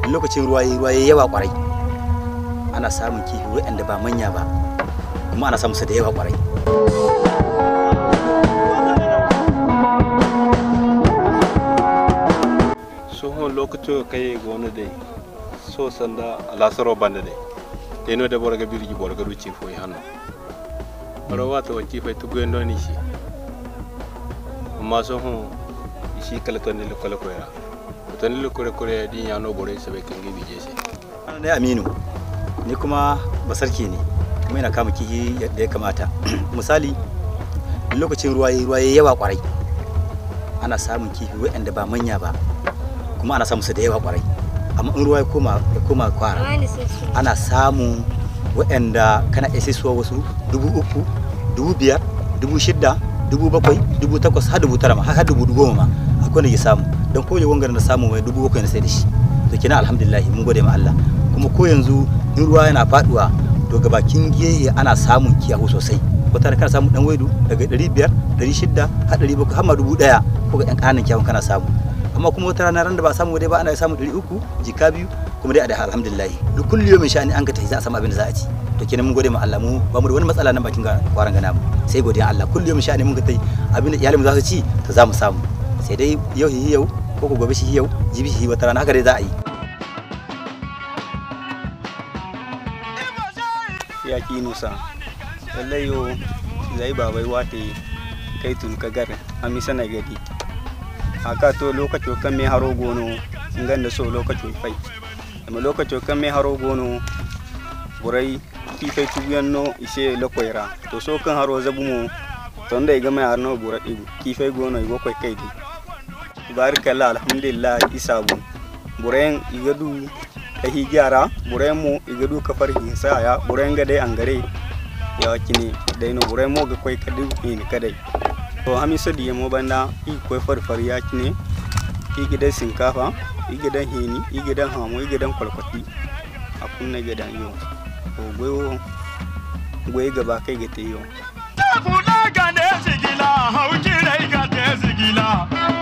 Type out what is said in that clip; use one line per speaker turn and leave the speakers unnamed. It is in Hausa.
lokacin ruwa yayi ruwa yayi yawa kwarai ana samun kifi waɗanda ba manya ba kuma ana samun su da yawa kwarai
sohon lokacin kai gona dai so sanda lasaro banda dai teno da borga birgi borga ruci fo hanno baro wata wanci fai tu gwen doni shi amma sohon shi kala to ne kala ko ya to ne ko ko ya din ya no bore sai kan gibi je shi
ne aminu ni kuma basarke ne kuma ina kama kihi yadda ya kamata misali lokacin ruwa yayi ruwa yayi yawa kwarai ana samun kifi waɗanda ba manya ba kuma ana samun su da yawa kwarai amma in ruwa ya koma ya koma kwara ana samun waɗanda kana iya sai suwa wasu dubu uku dubu biyar dubu shidda dubu bakwai dubu takwas har dubu tara ma har dubu goma ma akwai da ke samu don kowane wangar na samu mai dubu bakwai na sai da shi to kina alhamdulillah mun gode ma Allah kuma ko yanzu in ruwa yana faduwa to ga bakin gehe ana samun kiyahu sosai wata kana samu dan waidu daga 500 600 har 700 har ma dubu daya ko ga yan kananan kiyahun kana samu amma kuma wata rana ran da ba samu dai ba ana samu 300 jika biyu kuma dai a da alhamdulillah duk kullu yau sha'ani an ka tafi za a samu abin da za a ci to kenan mun gode ma Allah mu ba mu da wani matsala nan bakin kwaran gana mu sai godiya Allah kullu yau sha'ani mun ka tafi abin da iyalin mu za su ci to za mu samu sai dai yau hi yau ko ko gobe shi yau jibi shi wata rana haka dai za a yi
ya ki nusa lallai yo zai babai wate kai tun ka gar ami sana gadi haka to lokaci kan me haro gono ngan da so lokaci fai amma lokaci kan me haro gono burai ki fai tuyan no ise lokoira to so kan haro zabu mo to ndai ga mai arno bura digu ki fai gono igo kai kai di barakallah alhamdulillah isabu buren igadu ka higyara buren mo igadu ka farhi saya buren ga dai angare ya kini dai no buren mo ga kai kadi ni kadai to hami sadi mo banda i koy farfar ya kine i gidan sinkafa i gidan heni i gidan hamo i gidan kwalkwati a kunna gidan yo to goyo goyi gaba kai ga te yo
Kula ga ne sigila, hauki rai ga te sigila.